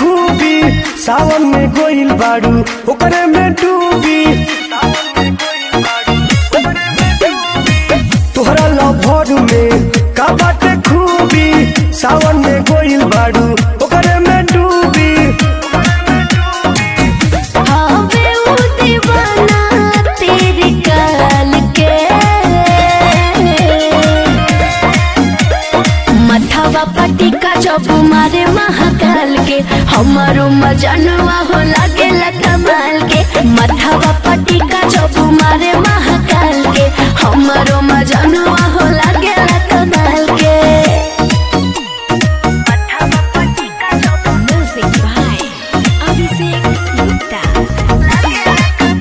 खूबी सावन में गोइल बाड़ू ओकरे में डूबी तोहरा लभर में का बाटे खूबी सावन में गोइल बाड़ू ओकरे में डूबी हवे उ दीवाना तेरी काल के मथवा पटिका जब मारे महाकाल के हमारो मजनुआ हो लागे कमाल के मथवा पटिका जब मारे महाकाल के हमारो मजनुआ हो लागे कमाल के म्यूजिक बाय अभिषेक गुप्ता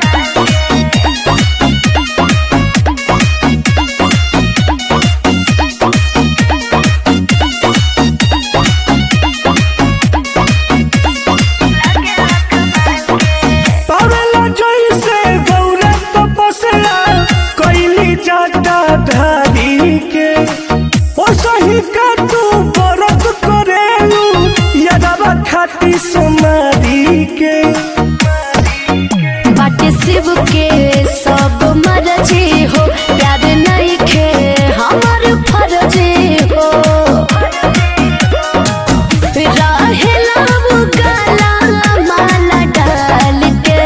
पावेला जैसे गौरा तपस्या कैली जाता धारी के ओ सही का तू व्रत करेलू यदवा खाती सोनारी के बाटे शिव के सब मरजी हो प्यार नहीं खे हमार फर्जी हो रहेला वो काला माला डाल के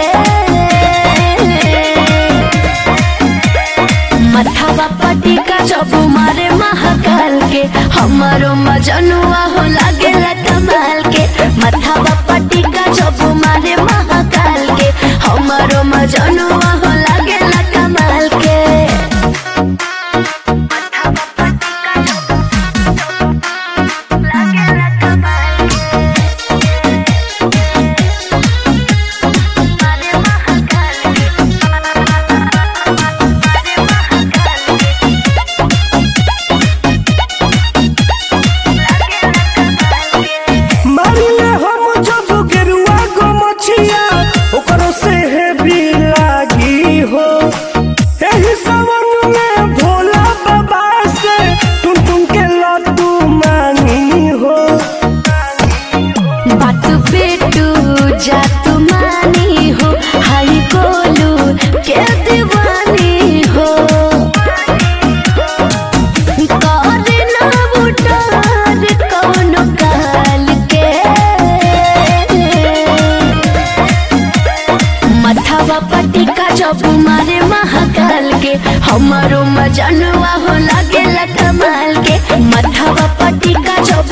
मथावा पटिका जब मारे महाकाल के हमारो मजनुआ हो लागे कमाल के मथावा पटिका जब मारे महाकाल के हमारो मजनुआ हो लागे कमाल के मारिले हम जब गेरुआ गो मछिया ओकरो से हेवी लागी हो एही सावन में भोला बाबा से टुन टुन के लड्डू मांगी हो बात बेटू जात मानी हो हाई बोलू के दीवानी हो करे ना बुटार कौनो काल के मथावा पटिका जब मारे महाकाल के हमारो मजनुआ हो लागे कमाल के मथावा पटिका जब